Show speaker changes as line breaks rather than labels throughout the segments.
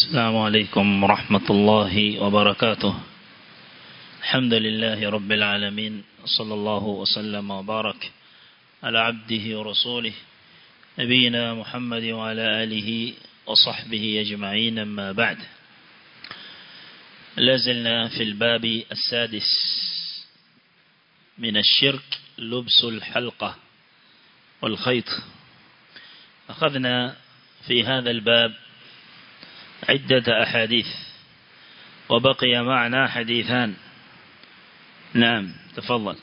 السلام عليكم ورحمة الله وبركاته الحمد لله رب العالمين صلى الله وسلم وبارك على عبده ورسوله نبينا محمد وعلى آله وصحبه أجمعين أما بعد لازلنا في الباب السادس من الشرك لبس الحلقة والخيط أخذنا في هذا الباب عدة أحاديث وبقي معنا حديثان نعم تفضل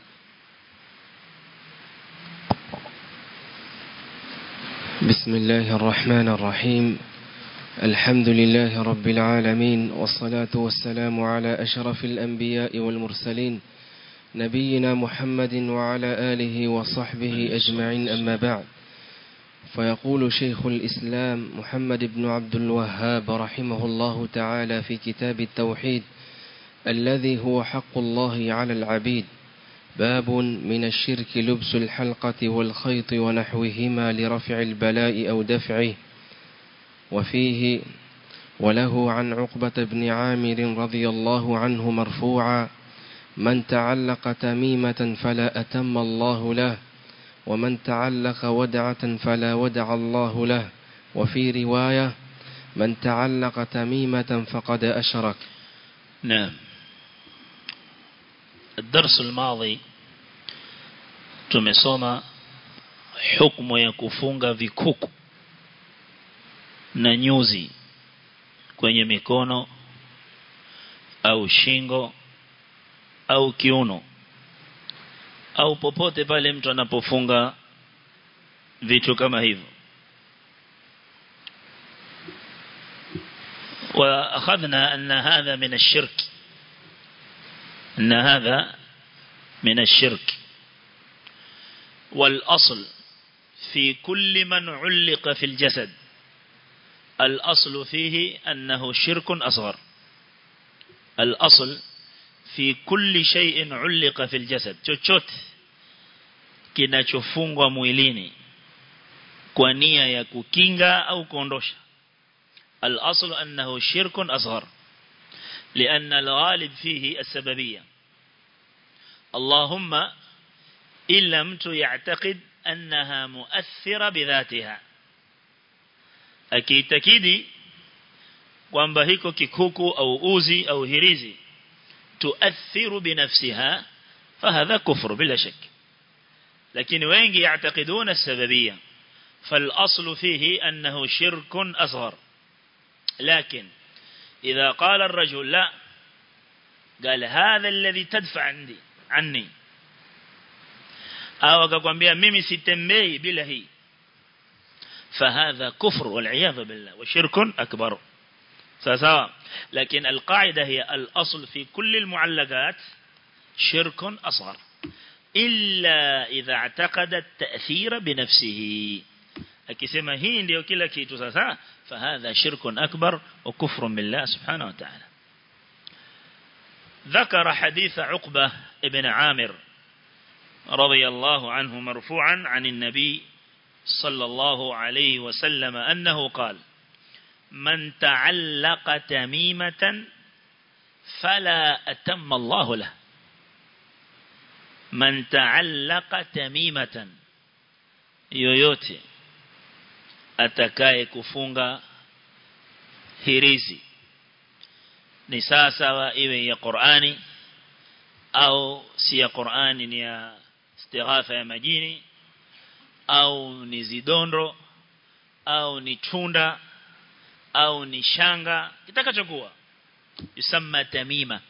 بسم الله الرحمن الرحيم الحمد لله رب العالمين والصلاة والسلام على أشرف الأنبياء والمرسلين نبينا محمد وعلى آله وصحبه أجمعين أما بعد فيقول شيخ الإسلام محمد بن عبد الوهاب رحمه الله تعالى في كتاب التوحيد الذي هو حق الله على العبيد باب من الشرك لبس الحلقة والخيط ونحوهما لرفع البلاء أو دفعه وفيه وله عن عقبة بن عامر رضي الله عنه مرفوعا من تعلق تميمة فلا أتم الله له ومن تعلق ودعة فلا ودع الله له وفي رواية من تعلق تميمة فقد أشرك
نعم الدرس الماضي tumesoma hukumu ya kufunga vikuku na nyuzi kwenye mikono au shingo au kiuno au popote pale mtu anapofunga vitu kama hivyo وأخذنا أن هذا من الشرك أن هذا من الشرك والأصل في كل من علق في الجسد الأصل فيه أنه شرك أصغر الأصل في كل شيء علق في الجسد chochote kinachofungwa mwilini kwa nia ya kukinga au kuondosha الأصل أنه شرك أصغر لأن الغالب فيه السببية اللهم إن لم يعتقد أنها مؤثرة بذاتها akiitakidi kwamba hiko kikuku au uzi au hirizi tuathiru binafsiha fahadha kufru bila shak lakini wengi yaatakiduna sababia فالأصل فيه أنه شرك أصغر لكن إذا قال الرجل لا قال هذا الذي تدفع عندي عني au akakwambia mimi sitembei bila hii فهذا كفر والعياذ بالله وشرك أكبر سواء لكن القاعدة هي الأصل في كل المعلقات شرك أصغر إلا إذا اعتقد التأثير بنفسه akisema hii ndio kila kitu sasa fahadha shirkun akbar wa kufrun billah subhanahu wa ta'ala ذكر حديث عقبة ابن عامر رضي الله عنه مرفوعا عن النبي صلى الله عليه وسلم أنه قال من تعلق تميمة فلا أتم الله له من تعلق تميمة yoyote atakaye kufunga hirizi ni sawa iwe ya Qur'ani au si ya Qur'ani ni ya istighatha ya majini au ni zidondo au ni tunda au ni shanga kitakachokuwa yusamma tamima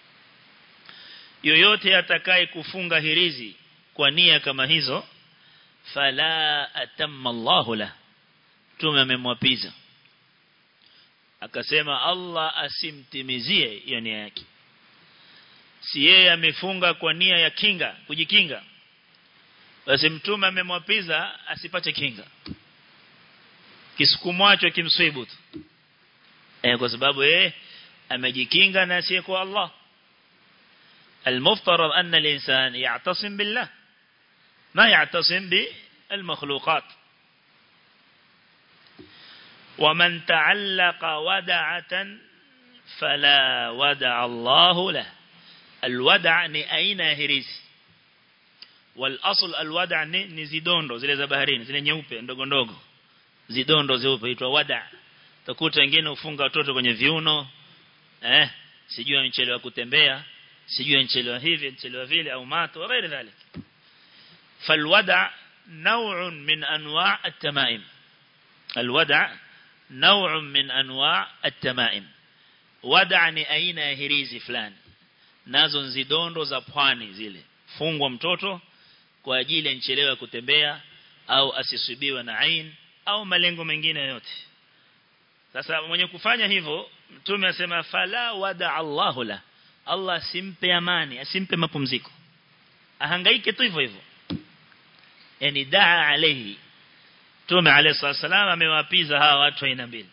yoyote atakaye kufunga hirizi kwa nia kama hizo fala atamma Allahu la tume amemwapiza akasema Allah asimtimizie hiyo nia yake si yeye amefunga kwa nia ya kinga kujikinga basi mtume amemwapiza asipate kinga kisukumwacho kimswibu tu eh kwa sababu yeye amejikinga na asiye kwa Allah المفترض أن الإنسان يعتصم بالله ما يعتصم بالمخلوقات ومن تعلق ودعة فلا ودع الله له الودع ni aina ya hirizi والاصل الودع ni, ni zidondo zile za baharini zile nyeupe ndogo ndogo zidondo zeupe huitwa wada utakuta wengine ufunga watoto kwenye viuno eh sijui amechelewa kutembea sijui amechelewa hivi amechelewa vile au mato غير ذلك فالودع نوع من انواع التمائم الودع نوع من انواع التمائم ودع ni aina ya hirizi fulani nazo nzidondo za pwani zile fungwa mtoto kwa ajili ya nchelewa kutembea au asisubiwe na ain au malengo mengine yote sasa mwenye kufanya hivyo mtume asema fala wada Allahu la Allah asimpe amani asimpe mapumziko ahangaike tu hivyo hivyo yani daa alayhi Mtume alayhi wasallam amewapiza hawa watu aina mbili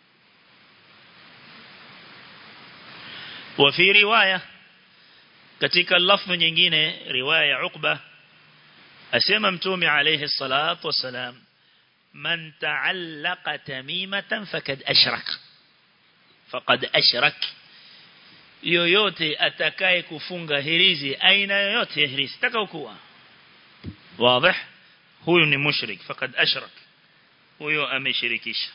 wa fi riwaya katika lafzi nyingine riwaya ya Uqba asema Mtume alayhi salatu wasalam man ta'allaqa tamimatan fakad ashrak faqad ashrak yoyote atakaye kufunga hirizi aina yoyote ya hirizi takaokuwa wazi huyu ni mushrik fakad ashrak huyo ameshirikisha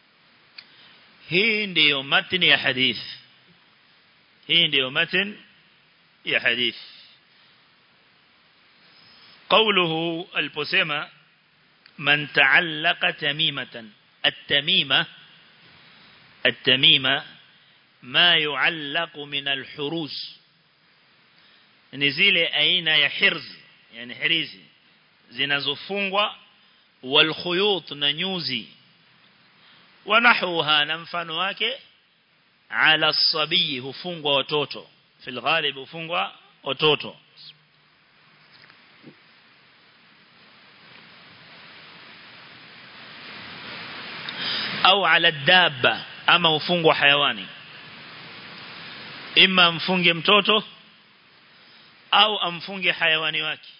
hii ndiyo matni ya hadith hii ndiyo matni ya hadith قوله البسيمة من تعلق تميمة التميمة التميمة ما يعلق من الحروس نزيل أين يحرز يعني حريزي zinazofungwa walkhuyut na nyuzi wanahuha na mfano wake ala sabii hufungwa watoto fil ghalib hufungwa watoto au ala dabba ama hufungwa hayawani ima mfunge mtoto au amfunge hayawani wake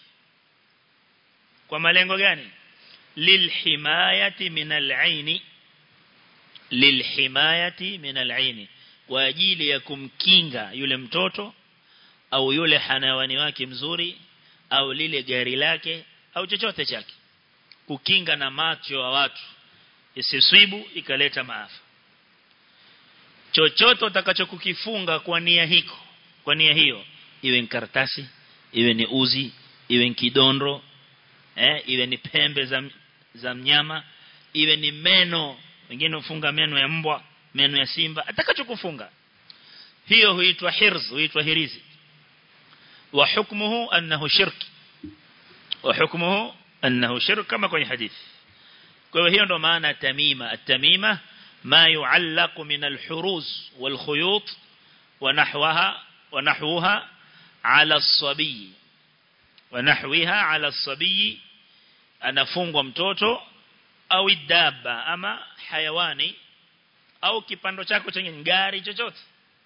kwa malengo gani lilhimayati min al-aini lilhimayati min al-aini kwa ajili ya kumkinga yule mtoto au yule hanawani wake mzuri au lile gari lake au chochote chake kukinga na macho wa watu isiswibu ikaleta maafa chochote utakachokukifunga kwa nia hiko kwa nia hiyo iwe ni karatasi iwe ni uzi iwe ni kidondro eh, iwe ni pembe za, za mnyama iwe ni meno wengine ufunga meno ya mbwa meno ya simba atakachokufunga hiyo huitwa hirz huitwa hirizi wa hukmuhu annahu shirk wa hukmuhu annahu shirk kama kwenye hadithi kwa hiyo hiyo ndo maana tamima at-tamima ma yu'allaq min al-huruz wal-khuyut wa nahwaha wa nahwaha ala as-sabiy wa nahwiha ala as-sabiy anafungwa mtoto au idaba ama hayawani au kipando chako chenye ngari chochote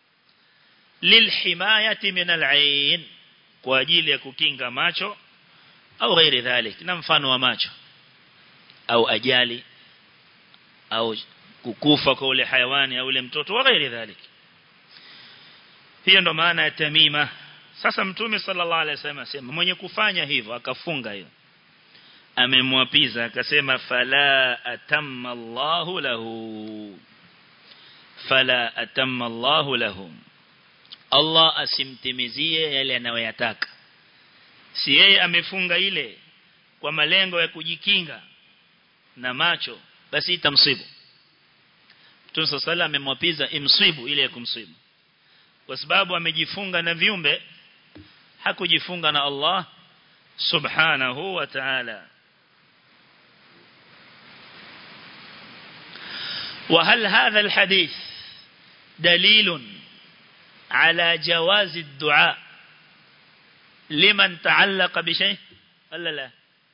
lilhimayati min al-ain kwa ajili ya kukinga macho au ghairi dhalik na mfano wa macho au ajali au kukufa kwa ule hayawani au ule mtoto wa ghairi dhalik hiyo ndo maana ya tamima sasa mtume sallallahu alaihi wasallam asema mwenye kufanya hivyo akafunga hiyo amemwapiza akasema fala atamma Allahu lahu fala atamma Allahu lahu Allah asimtimizie yale anayoyataka si yeye amefunga ile kwa malengo ya kujikinga na macho basi itamsibu Mtume sallallahu amemwapiza imsibu ile ya kumsibu kwa sababu amejifunga na viumbe hakujifunga na Allah subhanahu wa ta'ala وهل هذا الحديث دليل على جواز الدعاء لمن تعلق بشيء ولا لا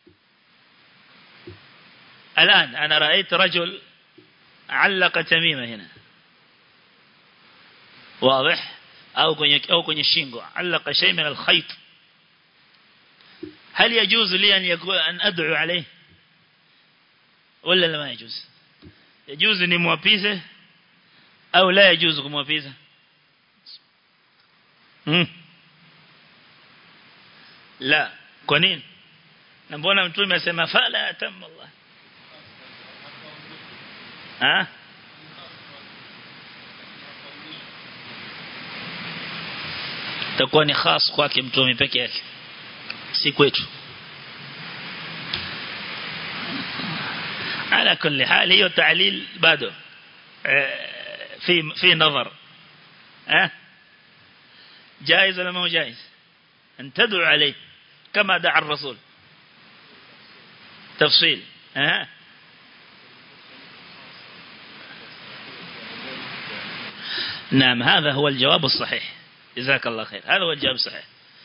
الآن أنا رأيت رجل علق تميمة هنا واضح أو كوني أو كوني شينغو علق شيء من الخيط هل يجوز لي أن يقول أن أدعو عليه ولا لا ما يجوز yajuzu ni mwapize au la yajuzu kumwapiza hmm. la kwa nini na mbona mtume asema fala atamma Allah ha takuwa ni khas kwake mtume peke yake si kwetu على كل حال هي تعليل بعده في في نظر ها جائز ولا ما هو جائز أن تدعو عليه كما دعا الرسول تفصيل ها نعم هذا هو الجواب الصحيح جزاك الله خير هذا هو الجواب الصحيح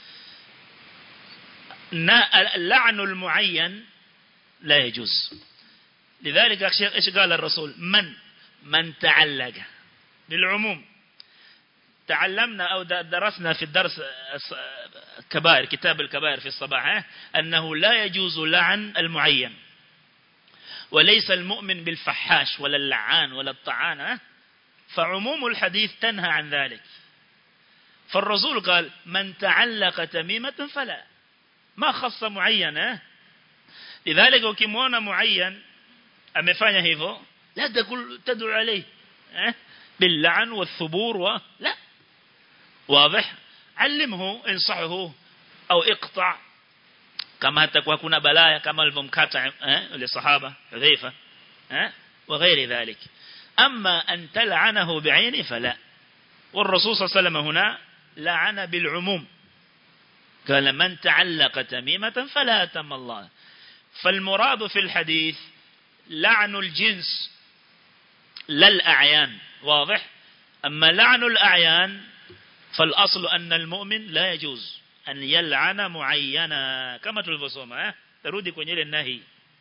اللعن المعين لا يجوز لذلك ايش قال الرسول من من تعلق بالعموم تعلمنا أو درسنا في الدرس كبائر كتاب الكبائر في الصباح أنه لا يجوز لعن المعين وليس المؤمن بالفحاش ولا اللعان ولا الطعان فعموم الحديث تنهى عن ذلك فالرسول قال من تعلق تميمة فلا ما خص معين لذلك ukimwona معين amefanya hivyo la تقول تدعو عليه باللعن والثبور و... لا واضح علمه انصحه أو اقطع كما تكون كنا بلايا كما الممكاتا للصحابة حذيفة وغير ذلك أما أن تلعنه بعينه فلا والرسول صلى الله عليه وسلم هنا لعن بالعموم قال من تعلق تميمة فلا أتم الله فالمراد في الحديث لعن الجنس لا الأعيان واضح أما لعن الأعيان فالأصل أن المؤمن لا يجوز أن يلعن معينا كما تلفصوما ترودي كونيل النهي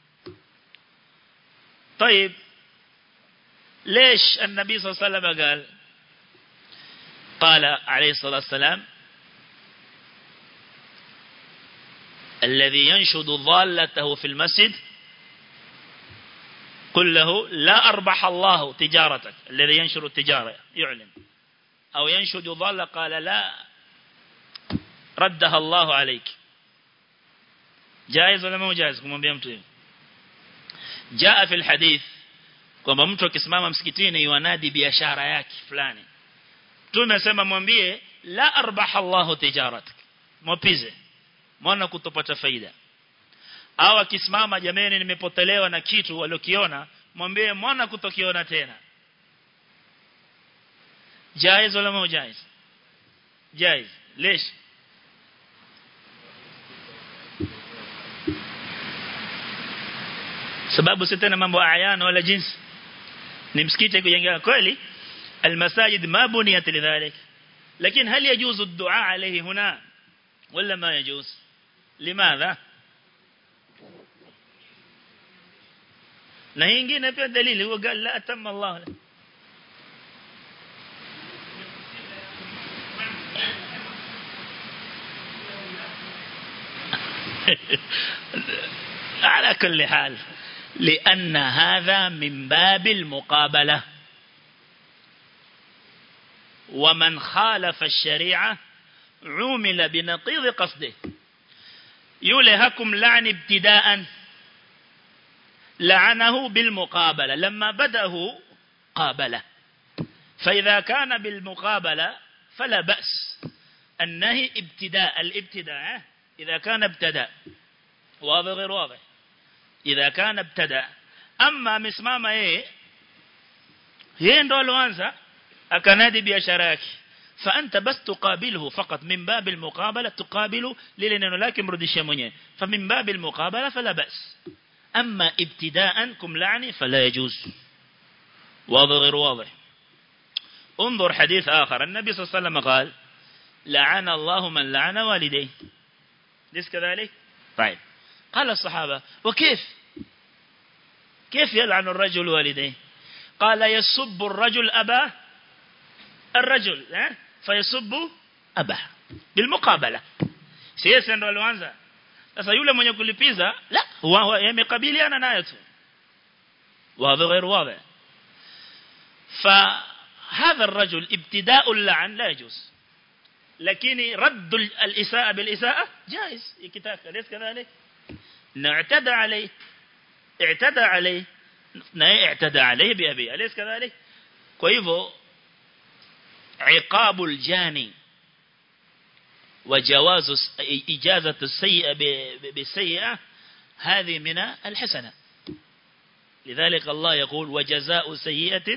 طيب ليش النبي صلى الله عليه وسلم قال قال عليه الصلاة والسلام الذي ينشد ضالته في المسجد قل له لا أربح الله تجارتك الذي ينشر التجارة يعلن أو ينشد ضال قال لا ردها الله عليك جائز ولا مو جائز kumwambia mtu hivi jaa fi alhadith kwamba mtu akisimama msikitini yuanadi biashara yake fulani tumesema mwambie la arbaha Allah tijaratak mwapize mwana kutopata faida au akisimama jameni nimepotelewa na kitu waliokiona mwambie mwana kutokiona tena jaiz wala mao jaiz jaiz ليش sababu si tena mambo ayana wala jinsi ni msikiti kujengea kweli المساجد ما بنيت لذلك لكن هل يجوز الدعاء عليه هنا ولا ما يجوز لماذا na hii nyingine pia dalili huwa قال لا أتم الله له على كل حال لأن هذا من باب المقابلة ومن خالف الشريعة عومل بنقيض قصده يولهكم لعن ابتداء لعنه بالمقابلة لما بدأه قابله فإذا كان بالمقابلة فلا بأس النهي ابتداء الابتداء إذا كان ابتدأ واضح غير واضح إذا كان ابتدأ أما مسمامة إيه هي ndo alianza akanadi biashara yake فأنت بس تقابله فقط من باب المقابلة تقابله للنه لكن مردشيه mwenyewe فمن باب المقابلة فلا بأس أما ابتداء كم لعني فلا يجوز واضح غير واضح انظر حديث آخر النبي صلى الله عليه وسلم قال لعن الله من لعن والديه ليس كذلك طيب قال الصحابة وكيف كيف يلعن الرجل والديه قال يسب الرجل أباه الرجل فيسب أباه بالمقابلة سيسا ndo alianza sasa yule mwenye kulipiza la huwa yamekabiliana nayo tu wazi غير واضح فهذا الرجل ابتداء اللعن لا يجوز لكن رد الإساءة بالإساءة جائز كتاب أليس كذلك نعتدى عليه اعتدى عليه اعتدى عليه بأبي أليس كذلك كيفو عقاب الجاني وجواز إجازة السيئة بالسيئة هذه من الحسنة لذلك الله يقول وجزاء سيئة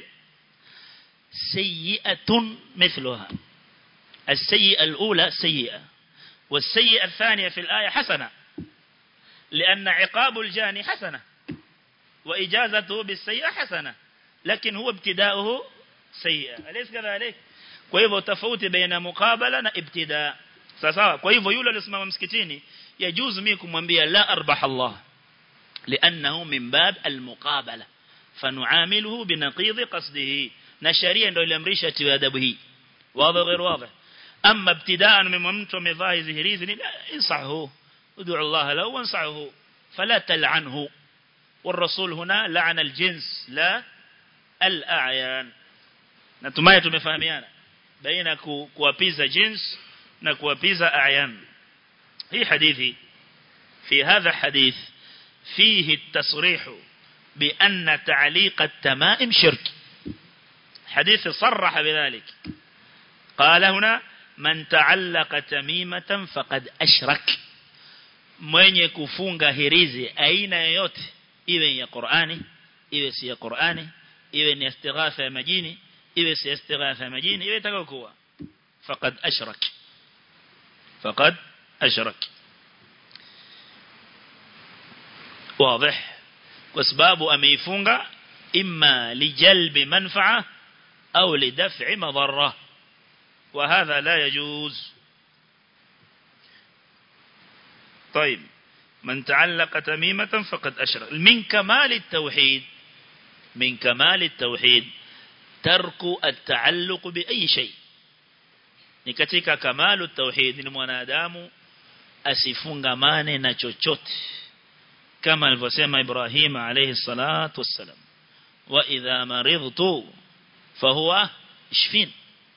سيئة مثلها السيئة الأولى سيئة والسيئة الثانية في الآية حسنة لأن عقاب الجاني حسنة وإجازته بالسيئة حسنة لكن هو ابتداؤه سيئة أليس كذلك kwa hivyo tofauti baina mukabala na ibtida sawa kwa hivyo yule alisimama msikitini yajuzu mimi kumwambia la arbah Allah لانه من باب المقابله فنعامله بنقيض قصده na sharia ndio iliamrisha tiwe adabu hii wazi غير واضح اما ابتداء من mtu amevaa hizi hirizi ni insahu ud'u Allah lahu wansahu فلا تلعنه والرسول هنا لعن الجنس لا الأعيان natumai tumefahamiana baina kuwapiza jins na kuwapiza a'yan hii hadithi في هذا الحديث فيه التصريح بأن تعليق التمائم شرك حديث صرح بذلك قال هنا من تعلق تميمة فقد أشرك mwenye kufunga hirizi aina yoyote iwe ya Qur'ani iwe si ya Qur'ani iwe ni istighatha ya majini iwe si istighatha ya majini iwe itakayokuwa faqad ashrak faqad ashrak واضح وسباب ameifunga imma lijalbi manfa'a au lidaf'i madarra وهذا لا يجوز طيب من تعلق تميمة فقد أشرك من كمال التوحيد من كمال التوحيد ترك التعلق بأي شيء نكتك كمال التوحيد ni mwanadamu asifungamane na chochote kama alivyosema Ibrahim alayhi salatu wassalam wa idha maridtu fahuwa ishfin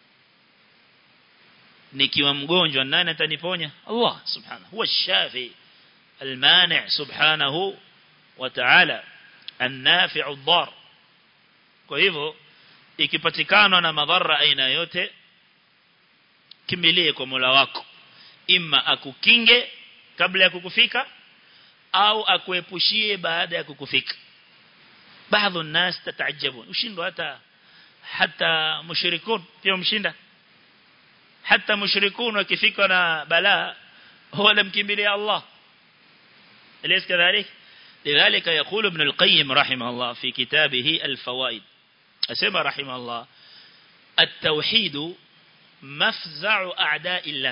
nikiwa mgonjwa nani ataniponya Allah subhanahu huwa shafi المانع سبحانه وتعالى النافع الضار kwa hivyo ikipatikana na madhara aina yote kimbilie kwa Mola wako imma akukinge kabla ya kukufika au akuepushie baada ya kukufika baadhi الناس تتعجبون ushindwa hata hata mushrikun pia mshinda hata mushrikun wakifika na balaa wala mkimbilia Allah أليس كذلك لذلك يقول ابن القيم رحمه الله في كتابه الفوائد أسمى رحمه الله التوحيد مفزع أعداء الله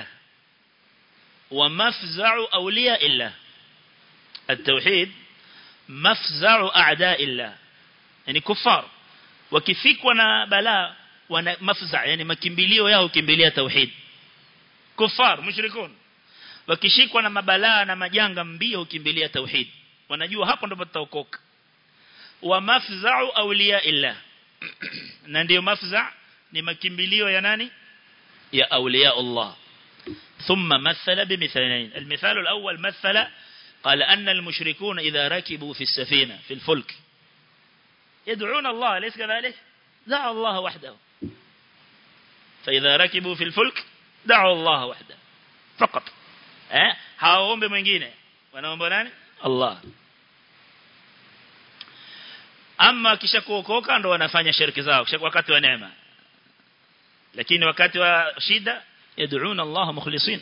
ومفزع أولياء الله التوحيد مفزع أعداء الله يعني كفار وكفيك ونا بلاء ونا مفزع يعني مكمبليو ياهو كمبليا توحيد كفار مشركون wakishikwa na mabalaa na majanga mbio ukimbilia tauhid wanajua hapo ndipo tutaokoka wa mafza'u awliya illa na ndio mafza' ni makimbilio ya nani ya awliya Allah ثم مثل بمثالين المثال الأول مثل قال أن المشركون إذا ركبوا في السفينة في الفلك يدعون الله ليس كذلك دعوا الله وحده فإذا ركبوا في الفلك دعوا الله وحده فقط eh hawaombe mwingine wanaomba nani Allah ama kisha kuokoka ndo wanafanya shirki zao kisha wakati wa neema lakini wakati wa shida yad'una Allah mukhlisin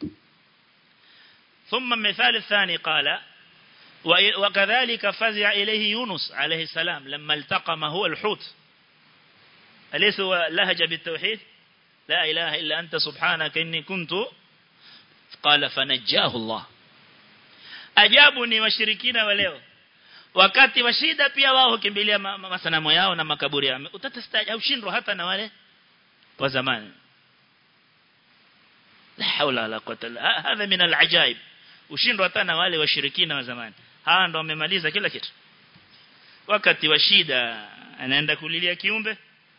ثم المثال الثاني قال وكذلك فزع إليه يونس عليه السلام لما التقم هو الحوت أليس هو لهج بالتوحيد لا إله إلا أنت سبحانك إني كنت قال فنجاه الله ajabu ni washirikina wa leo wakati wa shida pia wao hukimbilia masanamu yao na makaburi yao utatastaja ushindwa hata na wale wa zamani la haula wala quwwata illa hadha min alajaib ushindwa hata na wale washirikina wa zamani hawa ndo wamemaliza kila kitu wakati wa shida anaenda kulilia kiumbe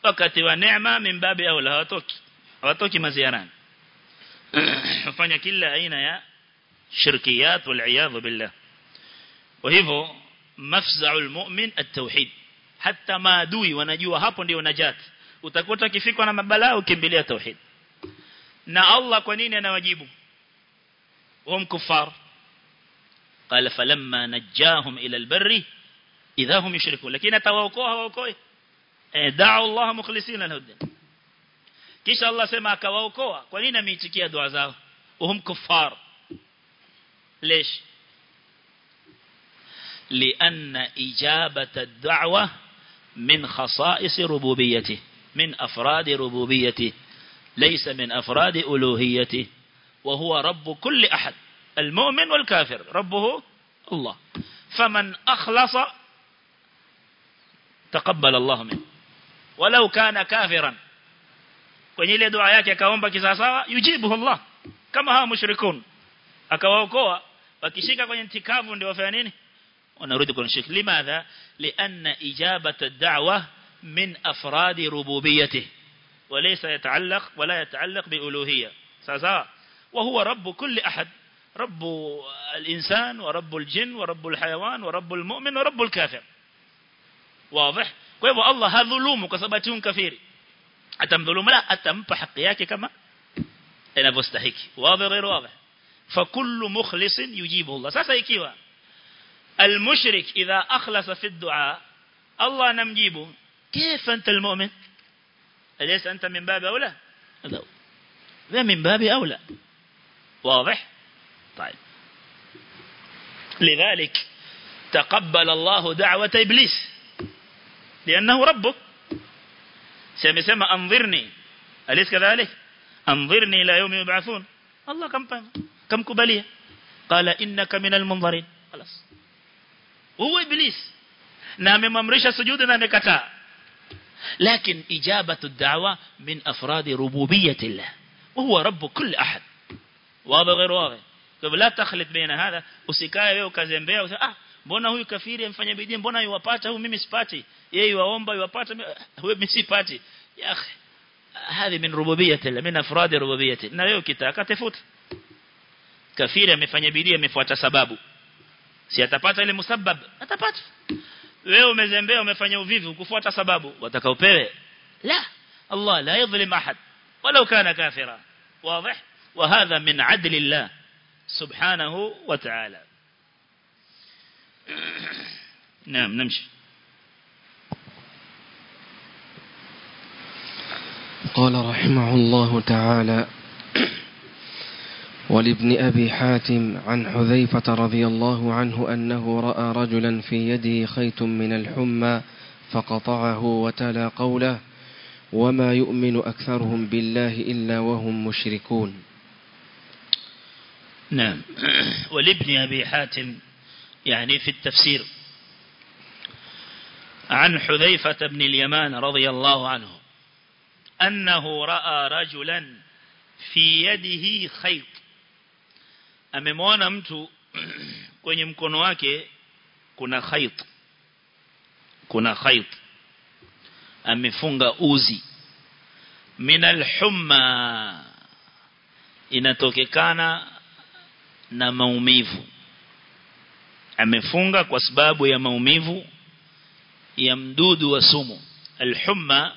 wakati wa neema mimbabi au la hawatoki hawatoki maziarani wafanya kila aina ya shirkiyat wal iyadhu billah kwa hivyo mafza'ul mu'min at-tauhid hata maadui wanajua hapo ndio najat utakuta kifikwa na mabalaa ukimbilia tauhid na Allah kwa nini anawajibu hum kuffar قال فلما نجاهم إلى البر إذا هم يشركون لكن atawaokoa hawaokoi da'u Allah mukhlisina lahu din kisha Allah sema akawaokoa kwa nini ameitikia dua zao uhum kuffar ليش لأن إجابة الدعوة من خصائص ربوبيته من أفراد ربوبيته ليس من أفراد ألوهيته وهو رب كل أحد المؤمن والكافر ربه الله فمن أخلص تقبل الله منه ولو كان كافرا kwenye ile dua yake akaomba kisawasawa yujibu Allah kama hawa mushrikun akawaokoa wakishika kwenye ntikavu ndio wafanya nini wanarudi kwenye shirki limadha lianna ijabata ad-da'wa min afradi rububiyyatihi وليس يتعلق ولا يتعلق بألوهية ساسا وهو رب كل أحد رب الإنسان ورب الجن ورب الحيوان ورب المؤمن ورب الكافر واضح kwa الله hadhulumu kwa sababu tu kafiri atamdhulumu la atampa haki yake kama inavyostahiki wazi غير واضح فكل مخلص يجيبه الله sasa ikiwa المشرك إذا أخلص في الدعاء الله نمجيبه كيف أنت المؤمن أليس أنت من باب أولى ذا من باب أولى واضح طيب لذلك تقبل الله دعوة إبليس لأنه ربك سيسمى أنظرني أليس كذلك أنظرني إلى يوم يبعثون الله كم كم كبلية قال إنك من المنظرين خلاص هو إبليس نعم ممرش سجود نعم كتاء لكن إجابة الدعوة من أفراد ربوبية الله وهو رب كل أحد واضح غير واضح لا تخلط بين هذا usikae wewe ukazembea usema ah mbona huyu kafiri amfanya bidii mbona yuwapata huyu mimi sipati yeye yuwaomba yuwapata huyu mimi sipati ya akhi هذه من ربوبية الله من أفراد ربوبية na wewe ukitaka tafuta kafiri amefanya bidii amefuata sababu si atapata ile musabab atapata wewe umezembea umefanya uvivu kufuata sababu wataka upewe la Allah la yadhlim ahad walau kana kafira واضح وهذا من عدل الله سبحانه وتعالى نعم نمشي
قال رحمه الله تعالى ولابن أبي حاتم عن حذيفة رضي الله عنه أنه رأى رجلا في يده خيط من الحمى فقطعه وتلا قوله وما يؤمن أكثرهم بالله إلا وهم مشركون
نعم ولابن أبي حاتم يعني في التفسير عن حذيفة بن اليمان رضي الله عنه أنه رأى رجلا في يده خيط amemwona mtu kwenye mkono wake kuna khait kuna khait amefunga uzi minal humma inatokekana na maumivu amefunga kwa sababu ya maumivu ya mdudu wa sumu alhumma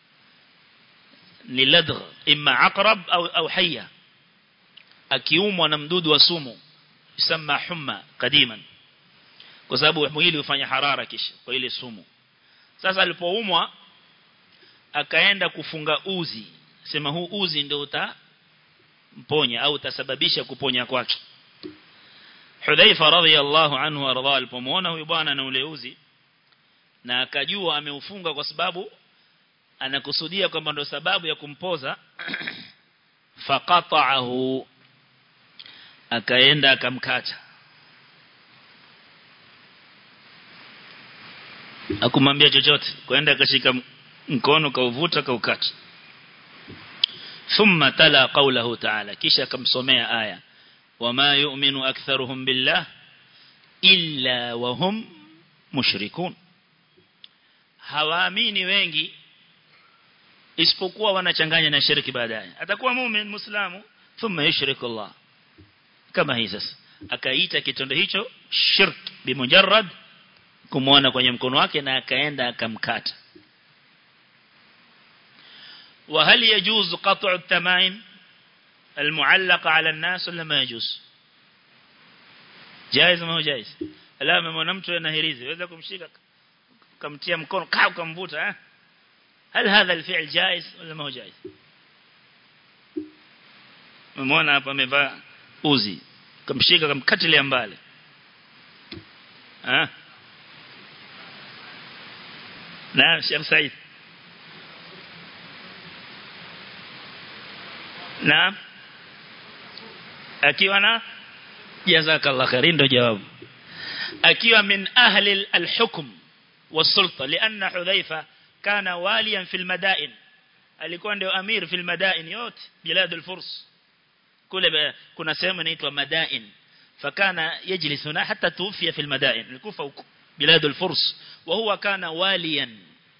ni ladgh imma aqrab au au hayya akiumwa na mdudu wa sumu yusema humma kadiman kwa sababu mwili hufanya harara kisha kwa ile sumu sasa alipoumwa akaenda kufunga uzi sema huu uzi ndio utamponya au utasababisha kuponya kwake Hudhaifa radhiyallahu anhu arda alipomuona huyu bwana na ule uzi na akajua ameufunga kwa sababu anakusudia kwamba ndio sababu ya kumpoza faqata'ahu akaenda akamkata akumwambia chochote kwenda akashika mkono kauvuta kaukata thumma tala qawlahu ta'ala kisha akamsomea aya wama yu'minu aktharuhum billah illa wahum mushrikun hawaamini wengi isipokuwa wanachanganya na shirki baadaye atakuwa muumini muislamu thumma yushriku Allah kama hii sasa akaita kitendo hicho shirk bimujarrad kumuona kwenye mkono wake na akaenda akamkata وهل يجوز قطع التمائم المعلقة على الناس ولا ما يجوز جائز ما هو جائز لا ممنا mtu anahirizi waweza kumshika kumtia mkono kaa ukamvuta eh هل هذا الفعل جائز ولا ما هو جائز ممona hapa amevaa uzi kumshika kumkatilia mbali ah na Sheikh Said na akiwa na jazakallah khairin ndo jawabu akiwa min ahli al-hukm was-sulta lianna hudhaifa kana waliyan fil madain alikuwa ndio amir fil madain yote bilad al-furs kule kuna sehemu inaitwa madain fakana yajlis huna hatta tuwfiya fil madain alikufa huko bilad al-furs وهو كان واليا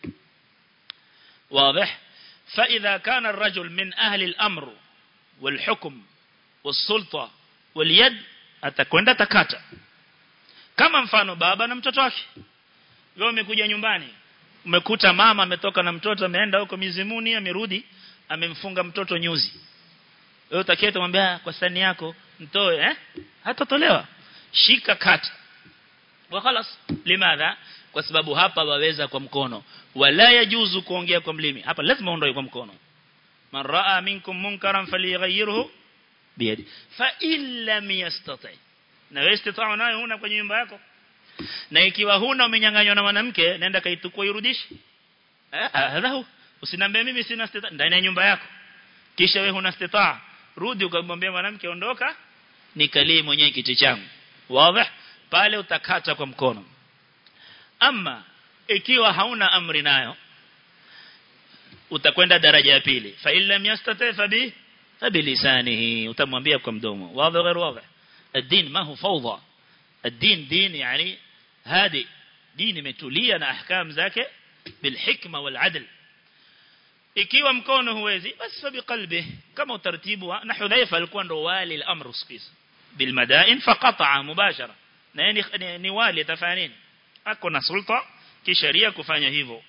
واضح فإذا كان الرجل من أهل الأمر والحكم والسلطة واليد atakwenda takata kama mfano baba na mtoto wake wewe umekuja nyumbani umekuta mama ametoka na mtoto ameenda huko mizimuni amerudi amemfunga mtoto nyuzi wewe utakieta kumwambia kwa sani yako mtoe eh hatatolewa shika kata wa khalas limadha kwa sababu hapa waweza kwa mkono wala yajuzu kuongea kwa mlimi hapa lazima uondoe kwa mkono man raa minkum munkaran falyughayyirhu biyadi fa illa yastati na wewe istitaa nayo huna kwenye nyumba yako na ikiwa huna umenyang'anywa na mwanamke nenda kaitukua irudishe eh hadha usinambie mimi sina istitaa ndani ya nyumba yako kisha wewe huna istitaa rudi ukamwambia mwanamke ondoka nikalie mwenyewe kiti changu wazi pale utakata kwa mkono ama ikiwa hauna amri nayo utakwenda daraja ya pili fa illam yastati fa bi فبلسانه utamwambia kwa mdomo wazi غير واضح الدين ما هو فوضى الدين دين يعني هادي دين imetulia na ahkam zake بالحكمه والعدل ikiwa mkono huwezi basi fa biqalbi kama utaratibu na hudhaifa alikuwa ndo wali al-amr uskis bilmadain faqata mubashara na ni, ni wali atafanya nini ako na sulta kisheria kufanya hivyo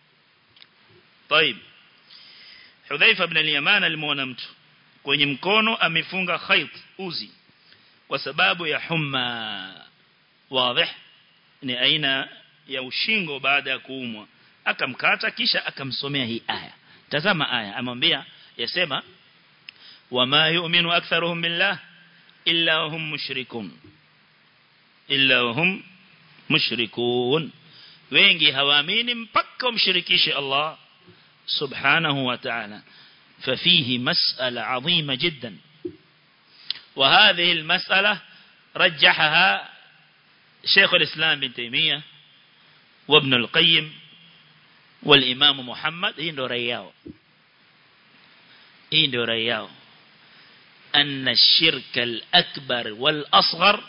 طيب Hudhaifa ibn al-Yaman alimuona mtu kwenye mkono amefunga khayt uzi kwa sababu ya humma wazi ni aina ya ushingo baada ya kuumwa akamkata kisha akamsomea hii aya tazama aya amwambia yasema wama yu'minu aktharuhum billah illa hum mushrikun illa hum mushrikun wengi hawaamini mpaka umshirikishe Allah سبحانه وتعالى ففيه مسألة عظيمة جدا وهذه المسألة رجحها شيخ الإسلام بن تيمية وابن القيم والإمام محمد هندو رياو هندو رياو أن الشرك الأكبر والأصغر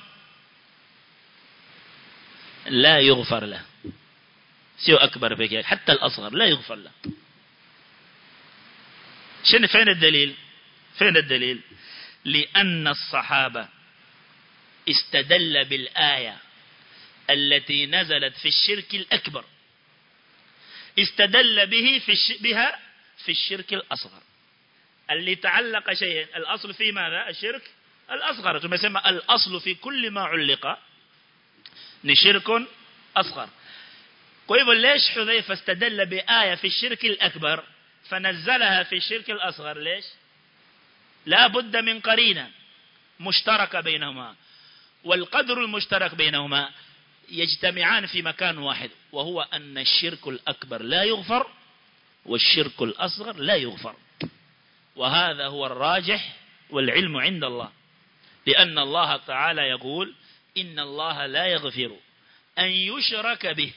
لا يغفر له سيو أكبر بك حتى الأصغر لا يغفر له شنو فين الدليل فين الدليل لأن الصحابة استدل بالآية التي نزلت في الشرك الأكبر استدل به في الش... بها في الشرك الأصغر اللي تعلق شيء الأصل في ماذا الشرك الأصغر تسمى الأصل في كل ما علق نشرك أصغر طيب ليش حذيفة استدل بآية في الشرك الأكبر فنزلها في الشرك الأصغر ليش لا بد من قرينة مشتركة بينهما والقدر المشترك بينهما يجتمعان في مكان واحد وهو أن الشرك الأكبر لا يغفر والشرك الأصغر لا يغفر وهذا هو الراجح والعلم عند الله لأن الله تعالى يقول إن الله لا يغفر أن يشرك به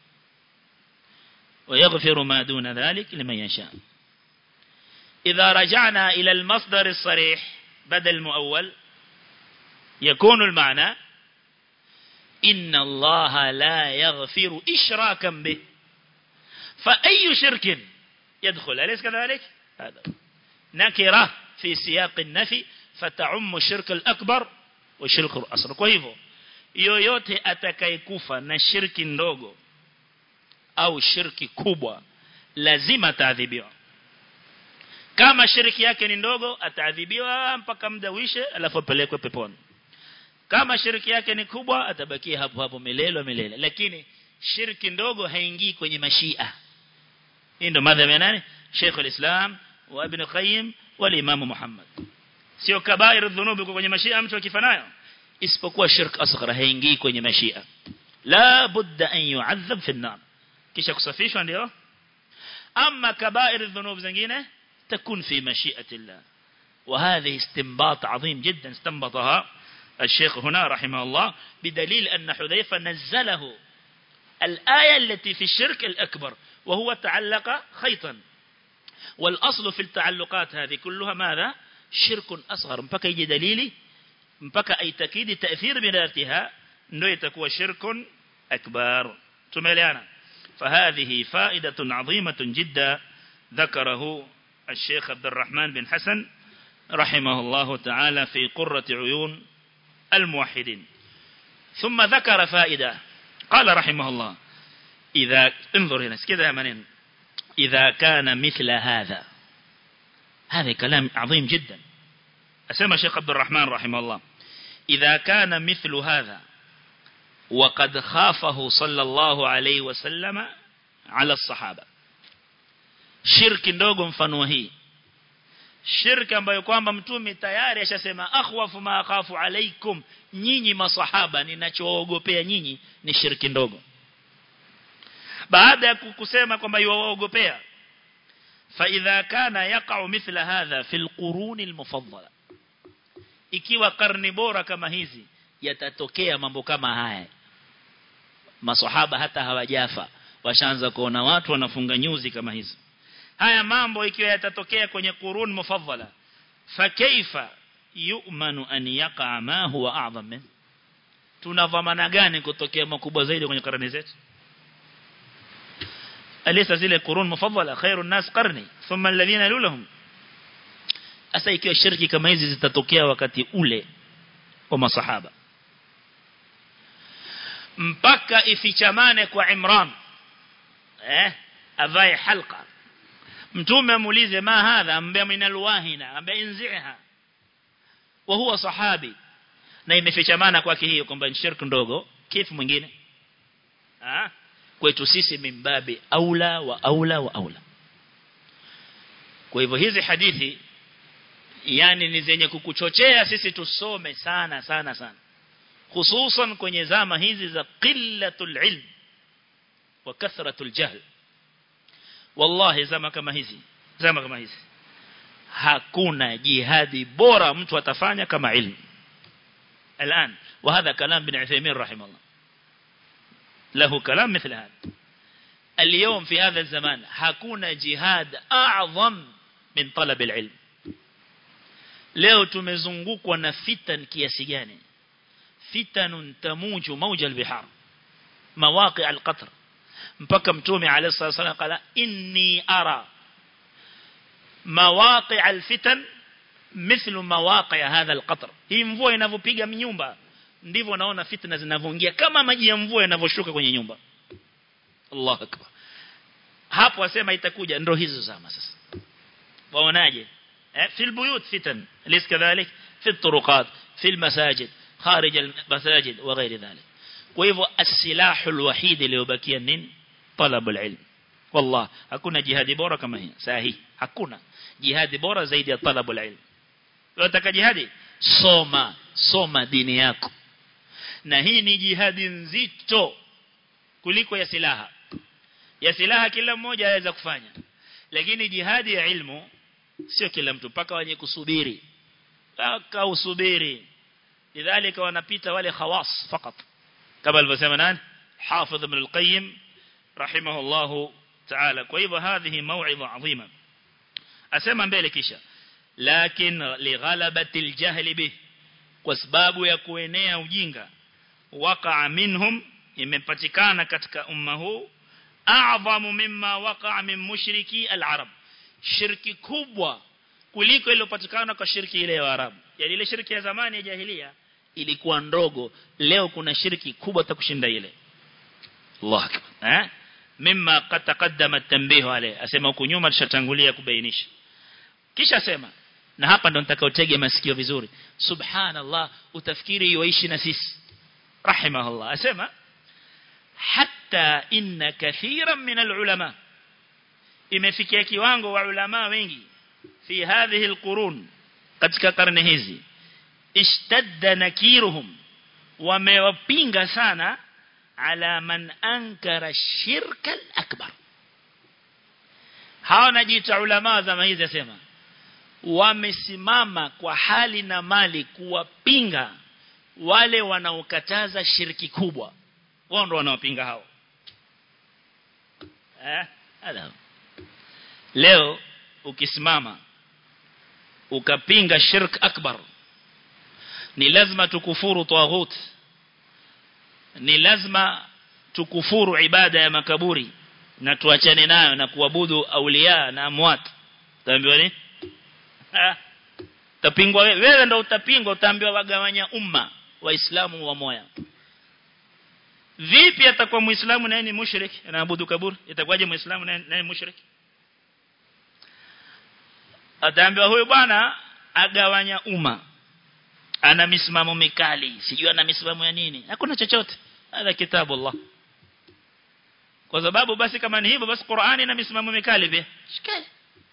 ويغفر ما دون ذلك لمن يشاء إذا رجعنا إلى المصدر الصريح بدل مؤول يكون المعنى إن الله لا يغفر إشراكا به فأي شرك يدخل أليس كذلك هذا نكرة في سياق النفي فتعم الشرك الأكبر والشرك الأصغر kwa hivyo yoyote atakayekufa na shirki ndogo au shirki kubwa lazima ataadhibiwa kama shirki yake ni ndogo ataadhibiwa mpaka muda uishe alafu apelekwe peponi kama shirki yake ni kubwa atabakia hapo hapo milele milele lakini shirki ndogo haingii kwenye mashia hii ndo madhhabu ya nani Sheikh al-Islam wa Ibn Qayyim wal Imam Muhammad sio kabair dhunubi kwenye mashia mtu akifanayo isipokuwa shirk asghar haingii kwenye mashia la budda an yu'adhab fi an-nar kisha kusafishwa ndio ama kabair dhunub zingine تكون في مشيئة الله وهذه استنباط عظيم جدا استنبطها الشيخ هنا رحمه الله بدليل أن حذيفة نزله الآية التي في الشرك الأكبر وهو تعلق خيطا والأصل في التعلقات هذه كلها ماذا شرك أصغر مبكى يجي دليلي مبكى أي تكيد تأثير بذاتها أنه يتكوى شرك أكبر تمليانا فهذه فائدة عظيمة جدا ذكره الشيخ عبد الرحمن بن حسن رحمه الله تعالى في قرة عيون الموحدين ثم ذكر فائدة قال رحمه الله إذا انظر هنا كذا منين إذا كان مثل هذا هذا كلام عظيم جدا أسمى الشيخ عبد الرحمن رحمه الله إذا كان مثل هذا وقد خافه صلى الله عليه وسلم على الصحابة shirki ndogo mfano hii shirki ambayo kwamba mtume tayari ashasema akhwafu ma akhafu alaikum nyinyi masahaba ninachoogopea nyinyi ni shirki ndogo baada ya kusema kwamba yuwaogopea fa idha kana yaqa'u mithla hadha fil quruni almufaddala ikiwa karni bora kama hizi yatatokea mambo kama haya masahaba hata hawajafa washaanza kuona watu wanafunga nyuzi kama hizi haya mambo ikiwa yatatokea kwenye qurun mufaddala fa kaifa yu'manu an yaqa ma huwa a'zam min tunavamana gani kutokea makubwa zaidi kwenye karne zetu alisa zile qurun mufaddala khairun nas qarni thumma alladhina yalulhum asa ikiwa shirki kama hizi zitatokea wakati ule wa masahaba mpaka ifichamane kwa Imran eh avae halqa mtume amuulize ma hadha ambaye minal wahina ambaye inziha wa huwa sahabi na imefichamana kwake hiyo kwamba ni shirki ndogo kifu mwingine ah kwetu sisi mimbabi aula wa aula wa aula kwa hivyo hizi hadithi yani ni zenye kukuchochea sisi tusome sana sana sana hususan kwenye zama hizi za qillatul ilm wa kathratul jahl wallahi zama kama hizi zama kama hizi hakuna jihadi bora mtu atafanya kama ilmu الآن وهذا كلام ابن عثيمين رحمه الله له كلام مثل هذا اليوم في هذا الزمان hakuna jihad أعظم من طلب العلم leo tumezungukwa na fitan kiasi gani fitanun tamuju mawja albihar mawaqi alqatr mpaka mtume alayhi salatu wasallam qala inni ara mawaqi alfitan mithlu mawaqi hadha alqatr hii mvua inavyopiga nyumba ndivyo naona fitna zinavyoingia kama maji ya mvua yanavyoshuka kwenye nyumba Allahu akbar hapo wasema itakuja ndio hizo zama sasa waonaje في البيوت فتن أليس كذلك في الطرقات في المساجد خارج المساجد وغير ذلك وإذا السلاح الوحيد اللي يبكي النين طلب العلم والله hakuna jihadi bora kama hii sahi hakuna jihadi bora zaidi ya talabu alilm unataka jihadi soma soma dini yako na hii ni jihadi nzito kuliko ya silaha ya silaha kila mmoja anaweza kufanya lakini jihadi ya ilmu sio kila mtu paka wenye kusubiri paka usubiri lidhalika wanapita wale khawas fakat kama alivyosema nani hafidh ibn al-qayyim rahimahullah ta'ala kwa hivyo hadhihi mau'idha adhima asema mbele kisha lakin lighalabati al-jahl bih kwa sababu ya kuenea ujinga waqa minhum imepatikana katika umma huu a'zamu mimma waqa'a min mushriki al-arab shirki kubwa kuliko iliyopatikana kwa shirki ile ya Arabu yani ile shirki ya zamani ya jahiliya ilikuwa ndogo leo kuna shirki kubwa takushinda ile Allah akbar eh mimma qad taqaddama at-tanbih alayhi asema huko nyuma tushatangulia kubainisha kisha sema na hapa ndo nitakaotege masikio vizuri subhanallah utafikiri yuishi na sisi rahimahullah asema hatta inna kathiran min al-ulama imefikia kiwango wa ulama wengi fi hadhihi al-qurun katika karne hizi ishtadda nakiruhum wamewapinga sana ala man ankara shirka al-akbar hawa najiita ulama zama hizi asema wamesimama kwa hali na mali kuwapinga wale wanaokataza shirki kubwa wao ndo wanaopinga hao eh ala leo ukisimama ukapinga shirk akbar ni lazima tukufuru tawaghut ni lazima tukufuru ibada ya makaburi na tuachane nayo na kuabudu aulia na amwat taambiwa nini tapingwa wewe wewe ndio utapingwa utaambiwa wagawanya umma waislamu wa moya vipi atakuwa muislamu naye ni mushrik anaabudu kaburi itakuwaje muislamu naye ni mushrik ataambiwa huyu bwana agawanya umma ana misimamo mikali sijui ana misimamo ya nini hakuna chochote hada kitabu Allah kwa sababu basi kama ni hivyo basi Qur'ani ina misimamo mikali pia shikali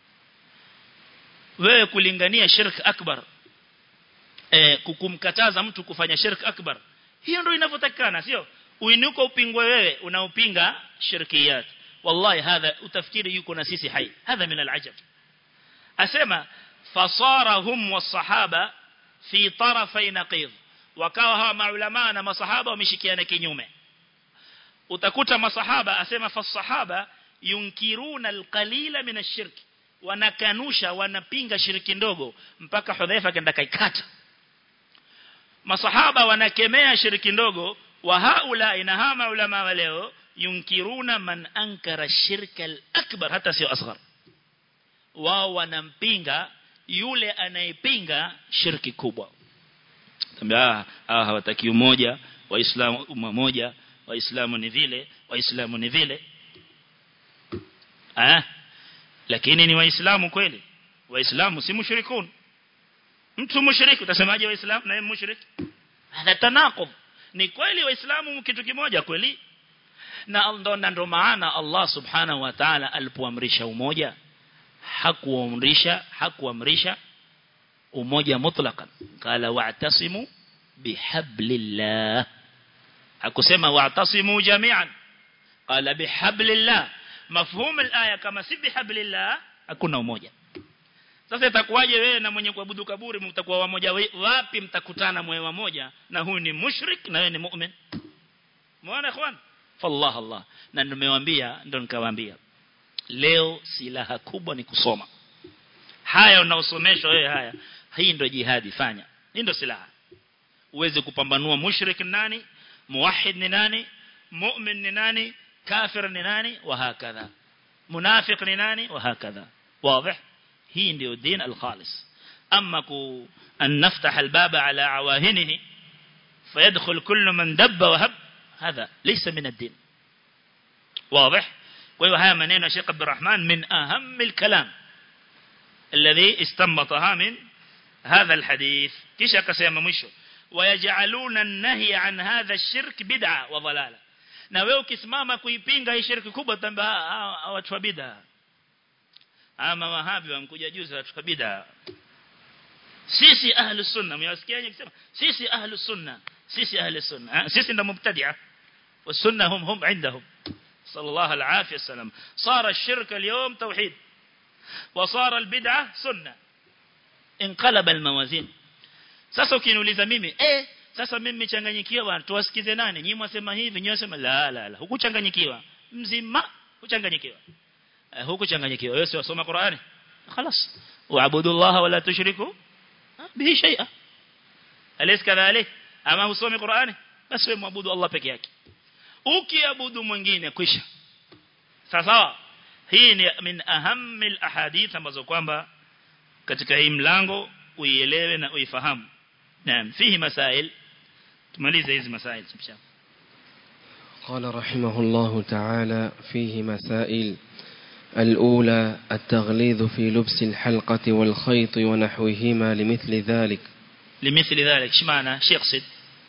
wewe kulingania shirk akbar eh kukumkataza mtu kufanya shirk akbar hiyo ndio inavyotakana sio uinuko upingwe wewe unaupinga shirkiyat wallahi hadha utafikiri yuko na sisi hai hadha min alajab asema fasarahum wasahaba fi tarafai naqid wakawa hawa maulama na masahaba wameshikiana kinyume utakuta masahaba asema fasahaba yunkiruna alqalila min ashirk wanakanusha wanapinga shiriki ndogo mpaka Hudhaifa kaenda kaikata masahaba wanakemea shiriki ndogo wa haula inahama ulama wa leo yunkiruna man ankara shirka al-akbar hata sio asghar wao wanampinga yule anayepinga shirki kubwa tambia ah hawataki umoja waislamu umma moja waislamu ni vile waislamu ni vile ah lakini ni waislamu kweli waislamu si mushrikun mtu mushriki utasemaje waislamu na yeye mushriki hada tanaqub ni kweli waislamu kitu kimoja kweli na ndo ndo maana Allah subhanahu wa ta'ala alipoamrisha umoja hakuamrisha hakuamrisha umoja mutlaqan qala wa'tasimu bihablillah hakusema wa'tasimu jami'an qala bihablillah mafhumu al-aya kama si bihablillah hakuna umoja sasa itakuwaje wewe na mwenye kuabudu kaburi mtakuwa wamoja wapi mtakutana mwe wamoja na huyu ni mushrik na wewe ni mu'min muone ikhwan fallah Allah na nimewaambia ndo nikawaambia leo silaha kubwa ni kusoma haya unaosomeshwa wewe haya hii ndo jihadi fanya hii ndo silaha uweze kupambanua mushrik ni nani muwahhid ni nani mu'min ni nani kafir ni nani wa hakadha munafiq ni nani wa hakadha واضح hii ndio din al-khalis amma ku an naftah al-baba ala awahinihi fayadkhul kullu man dabba wa hab هذا ليس من الدين واضح وهو هذا منين الشيخ عبد الرحمن من أهم الكلام الذي استنبطها من هذا الحديث كيش أكسيما مشو ويجعلون النهي عن هذا الشرك بدعة وضلالة na wewe ukisimama kuipinga hii shirki kubwa tamba watu wa bid'a ama wahabi wamkuja juzi watu wa bid'a sisi ahlus sunna mwasikiaje kusema sisi ahlus sunna sisi ahlus sunna sisi ndo mubtadi'a والسنة هم هم عندهم صلى الله العافية السلام صار الشرك اليوم توحيد وصار البدعة سنة انقلب الموازين sasa ukiniuliza mimi eh sasa mimi nimechanganyikiwa bwana tuwasikize nani nyinyi mwasema hivi nyinyi mwasema la la la hukuchanganyikiwa mzima huchanganyikiwa eh, hukuchanganyikiwa wewe wasoma Qur'ani خلاص واعبدوا الله ولا تشركوا به شيئا أليس كذلك ama usome Qur'ani basi wewe muabudu Allah peke yake ukiabudu mwingine kwisha sawa hii ni min ahammi alahadith ambazo kwamba katika hii mlango uielewe na uifahamu naam fihi masail tumalize hizi masail inshallah
قال رحمه الله تعالى فيه مسائل الأولى التغليظ في لبس الحلقة والخيط ونحوهما لمثل ذلك
لمثل ذلك ايش معنى شو يقصد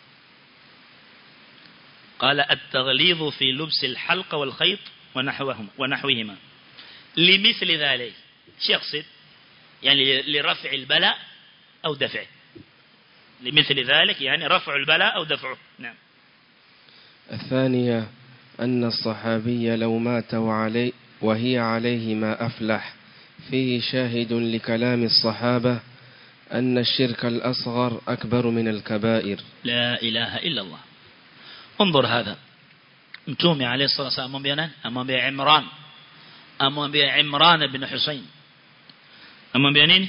قال التغليظ في لبس الحلقة والخيط ونحوهما ونحوهما لمثل ذلك ايش يقصد يعني لرفع البلاء أو دفعه لمثل ذلك يعني رفع البلاء أو دفعه نعم
الثانية أن الصحابي لو مات وعلي وهي عليه ما أفلح فيه شاهد لكلام الصحابة أن الشرك الأصغر أكبر من الكبائر
لا إله إلا الله انظر هذا متومي عليه الصلاة والسلام أمام بيانا أمام بيا عمران أمام بيا عمران بن حسين أمام بيانين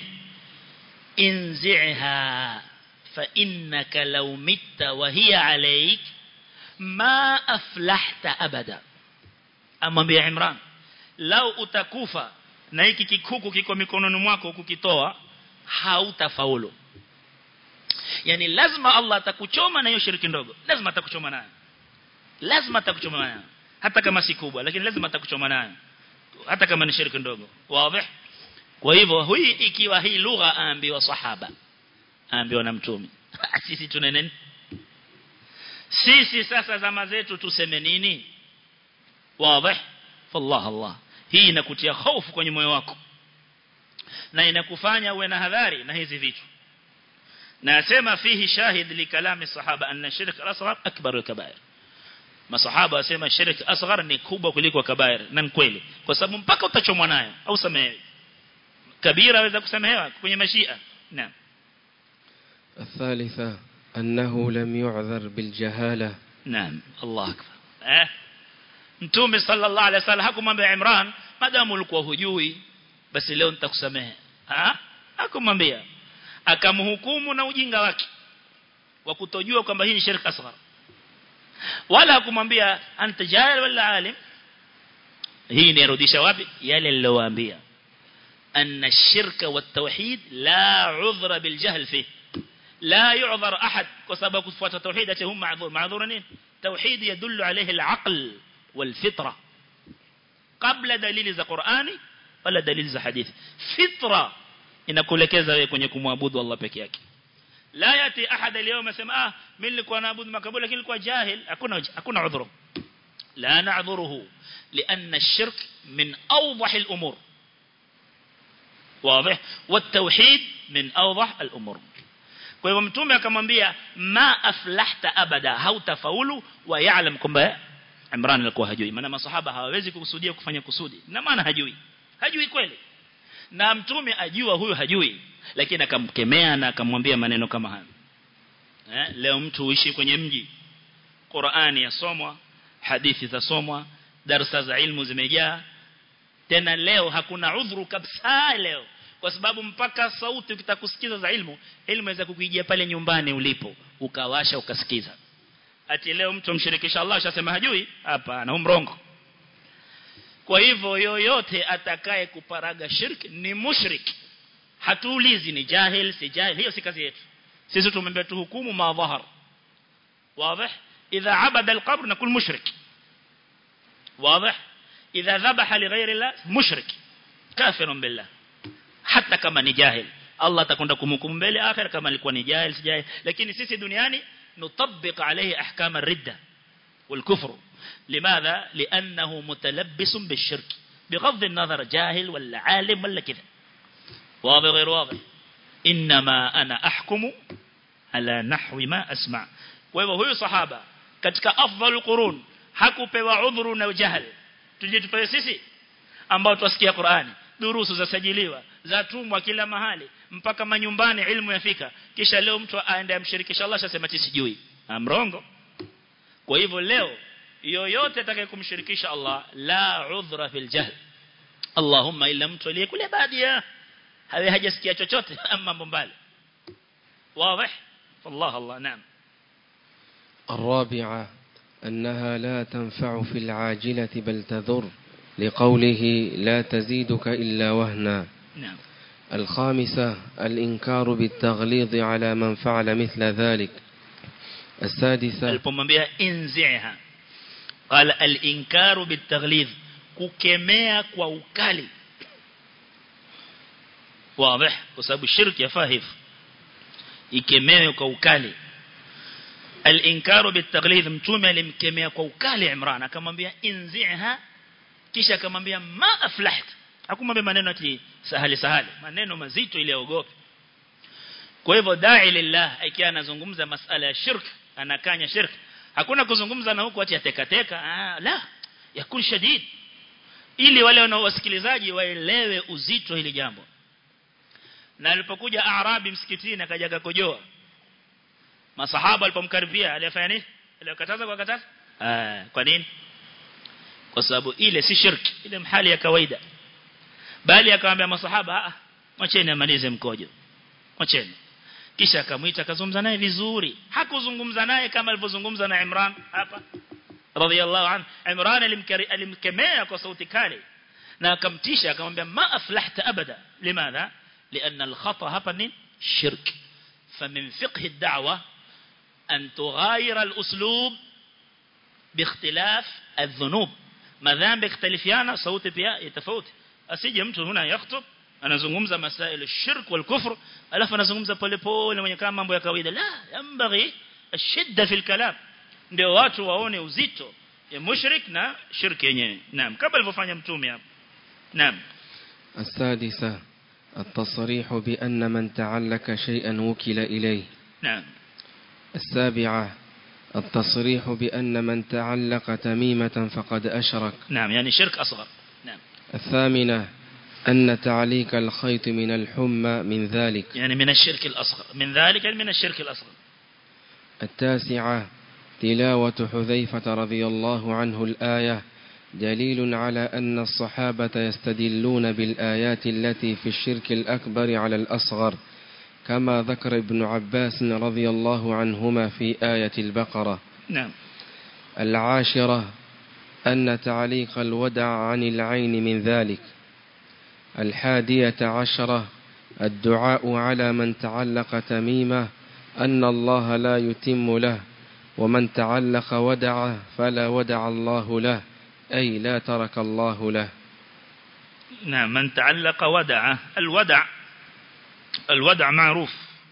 انزعها فإنك لو مت وهي عليك ما أفلحت أبدا أمام بيا عمران لو utakufa na hiki kikuku kiko mikononi mwako kukitoa hautafaulu yani lazima Allah atakuchoma na hiyo shiriki ndogo lazima atakuchoma nayo lazima atakuchoma nayo hata kama si kubwa lakini lazima atakuchoma nayo hata kama ni shiriki ndogo wazi kwa hivyo hii ikiwa hii lugha aambiwa sahaba aambiwa na mtume sisi tuna nini sisi sasa zama zetu tuseme nini wazi fallah Allah hii inakutia hofu kwenye moyo wako na inakufanya uwe na hadhari na hizi vitu na asema fihi shahid li kalami sahaba anna shirk al-asghar akbar al-kaba'ir masahaba wasema shirk asghar ni kubwa kuliko kabair na ni kweli kwa sababu mpaka utachomwa nayo au samehewi kabira waweza kusamehewa kwenye mashia naam
الثالثة أنه لم يعذر بالجهالة
naam Allah akbar eh mtume sallallahu alaihi wasallam hakumwambia Imran madamu ulikuwa hujui basi leo nitakusamehe ah hakumwambia akamhukumu na ujinga wake wa kutojua kwamba hii ni shirka asghar wala hakumwambia anta jahil wala alim hii inarudisha wapi yale alilowaambia أن الشرك والتوحيد لا عذر بالجهل فيه لا يعذر أحد وسبب كفوة التوحيد هم معذور معذورين توحيد يدل عليه العقل والفطرة قبل دليل ذا قرآني ولا دليل ذا حديث فطرة inakuelekeza wewe kwenye kumwabudu Allah peke yake la yati ahad leo asema ah mimi nilikuwa naabudu makaburi lakini nilikuwa jahil hakuna hakuna udhuru la na'dhuruhu لأن الشرك من أوضح الأمور واضح والتوحيد من أوضح الأمور kwa hivyo mtume akamwambia ma aflahta abada hautafaulu wa yaalam kwamba Imran alikuwa hajui maana masahaba hawawezi kukusudia kufanya kusudi na maana hajui hajui kweli na mtume ajua huyu hajui lakini akamkemea na akamwambia maneno kama haya eh, leo mtu uishi kwenye mji Qur'ani yasomwa hadithi zasomwa darasa za ilmu zimejaa tena leo hakuna udhuru kabisa leo kwa sababu mpaka sauti ukitakusikiza za ilmu ilmu inaweza kukujia pale nyumbani ulipo ukawasha ukasikiza ati leo mtu mshirikisha Allah ashasema hajui hapana umrongo kwa hivyo yoyote atakaye kuparaga shirki ni mushrik hatuulizi ni jahil si jahil hiyo si kazi yetu sisi tumembe tuhukumu ma dhahar واضح اذا عبد القبر نقول مشرك واضح اذا ذبح لغير الله مشرك كافر بالله hata kama ni jahil Allah atakwenda kumhukumu mbele akhir kama alikuwa ni jahil si jahil lakini sisi duniani nutabbiq alayhi ahkam ar-ridda wal-kufr لماذا لانه متلبس بالشرك بغض النظر جاهل ولا عالم ولا كذا واضح غير واضح انما انا احكم على نحو ما اسمع kwa hivyo huyu sahaba katika afdhalul qurun hakupewa udhuru na jahil tuje tupewe sisi ambao tusikia Qur'ani durusu zasajiliwa zatumwa kila mahali mpaka manyumbani ilmu yafika kisha leo mtu aende amshirikisha Allah shasema sijui amrongo kwa hivyo leo yoyote atakayekumshirikisha Allah la udhra fil jahl Allahumma illa mtu aliyekule badia hawe hajasikia chochote mambo mbali واضح والله الله نعم
الرابعة أنها لا تنفع في العاجلة بل تضر لقوله لا تزيدك إلا وهنا
نعم
الخامسة الإنكار بالتغليظ على من فعل مثل ذلك السادسة
alipomwambia inziha qala al-inkaru bitaghlidh kukemea kwa ukali wazi kwa sababu shirki yafaa hivyo ikemewe kwa ukali al-inkaru bitaghlidh mtume alimkemea kwa ukali Imran akamwambia inziha kisha akamwambia ma aflaht hakumwambia maneno ati sahali sahali maneno mazito ili aogope kwa hivyo dai lillah ikiwa anazungumza masala ya shirk anakanya shirk hakuna kuzungumza na huku ati atekateka ah la yakun shadid ili wale wanaowasikilizaji waelewe uzito hili jambo na alipokuja arabi msikitini akaja akakojoa masahaba alipomkaribia alifanya nini alikataza kwa kataza ah kwa nini kwa sababu ile si shirki ile mhali ya kawaida bali akamwambia masahaba ah mwacheni amalize mkojo mwacheni kisha akamwita akazungumza naye vizuri hakuzungumza naye kama alivyozungumza na Imran hapa radhiallahu anhu Imran alimkemea kwa sauti kali na akamtisha akamwambia ma aflahta abada limadha لأن الخطأ hapa ni shirk فمن فقه الدعوة أن تغاير الأسلوب باختلاف الذنوب ما ذنب يختلفيانا صوت بيا يتفوت asije mtu huna yakhutub anazungumza masail shirk wal kufr alafu anazungumza pole pole mwenye kama mambo ya kawaida la yambaghi ashidda fil kalam ndio watu waone uzito ya mushrik na shirki yenyewe naam kama alivyofanya mtume hapo naam
السادسة التصريح بأن من تعلق شيئا وكل إليه
نعم
السابعة التصريح بأن من تعلق تميمة فقد أشرك
نعم يعني شرك أصغر نعم
الثامنة أن تعليق الخيط من الحمى من ذلك
يعني من الشرك الأصغر من ذلك من الشرك الأصغر
التاسعة تلاوة حذيفة رضي الله عنه الآية دليل على أن الصحابة يستدلون بالآيات التي في الشرك الأكبر على الأصغر كما ذكر ابن عباس رضي الله عنهما في آية البقرة
نعم
العاشرة أن تعليق الودع عن العين من ذلك الحادية عشرة الدعاء على من تعلق تميمة أن الله لا يتم له ومن تعلق ودع فلا ودع الله له أي لا ترك الله له
نعم من تعلق ودع الودع الودع معروف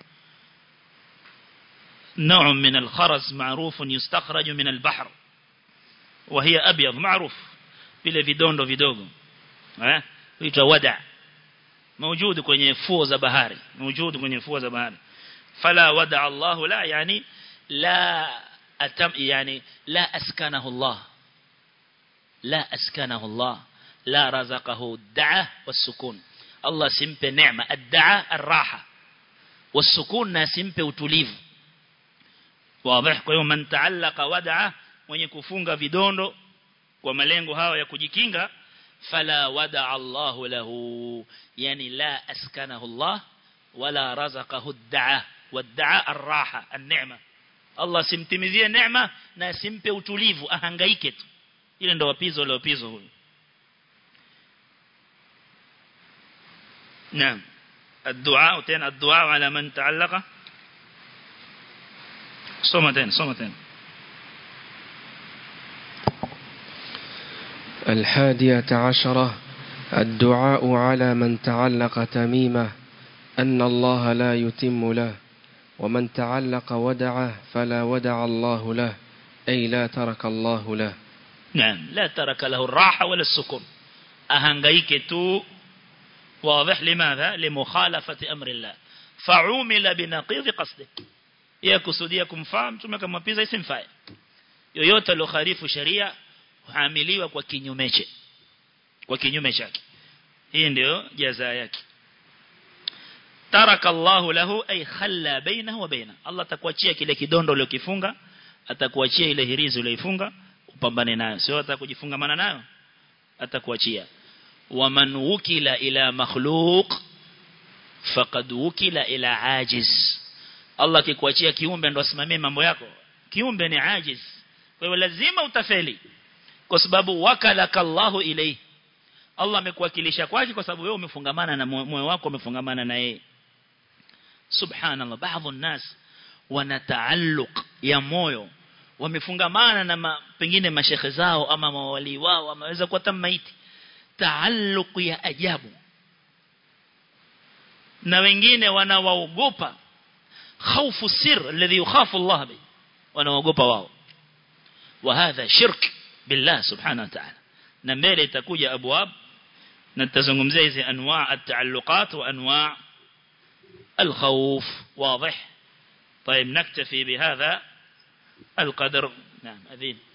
نوع من الخرز معروف يستخرج من البحر وهي أبيض معروف vile vidondo vidogo eh huitwa wada موجود kwenye fuo za bahari موجود kwenye fuo za bahari fala wada Allah la yani la atam yani la askanahu Allah la askanahu Allah la razaqahu ad-da'a was-sukun Allah simpe neema ad-da'a ar-raha was-sukun na simpe utulivu wazi kwa hiyo man ta'allaqa wada'a mwenye kufunga vidondo kwa malengo hayo ya kujikinga fala wada'a Allah lahu yani la askanahu Allah wala razaqahu ad-da'a wad-da'a ar-raha an-ni'ma Allah simtimizie neema na simpe utulivu ahangaike tu ile ndo wapizo ile wapizo huyu نعم الدعاء تين الدعاء على من تعلق صمتين صمتين
الحادية عشرة الدعاء على من تعلق تميمة أن الله لا يتم له ومن تعلق ودعه فلا ودع الله له أي لا ترك الله له
نعم لا ترك له الراحة ولا السكون أهنغيك تو واضح لماذا لمخالفة أمر الله فعومل بنقيض قصده يكسوديا kumfaa mtume akamwapiza isimfae yoyote alokharifu sharia huamiliwa kwa kinyume chake kwa kinyume chake hii ndio jaza yake taraka Allahu lahu ay khalla bainahu wa baina Allah atakuachia kile kidondo uliokifunga atakuachia ile hirizi uliyoifunga upambane nayo sio atakujifungamana nayo atakuachia waman wukila ila makhluq faqad wukila ila ajiz Allah kikuachia kiumbe ndo asimamie mambo yako kiumbe ni ajiz kwa hiyo lazima utafeli kwa sababu wakalaka Allahu ilayhi Allah amekuwakilisha kwake kwa sababu wewe umefungamana na moyo wako umefungamana na yeye subhanallah baadhi الناس wana taalluq ya moyo wamefungamana na ma, pengine mashekhe zao ama mawali wao ameweza kuwa tamaiti taalluq ya ajabu na wengine wanawaogopa khaufu sir alladhi yukhafu Allah bi wanaogopa wao وهذا شرك بالله سبحانه وتعالى na mbele itakuja abwab na tutazungumzia hizi anwaa at-taalluqat wa anwaa al-khawf واضح طيب نكتفي بهذا القدر نعم أذين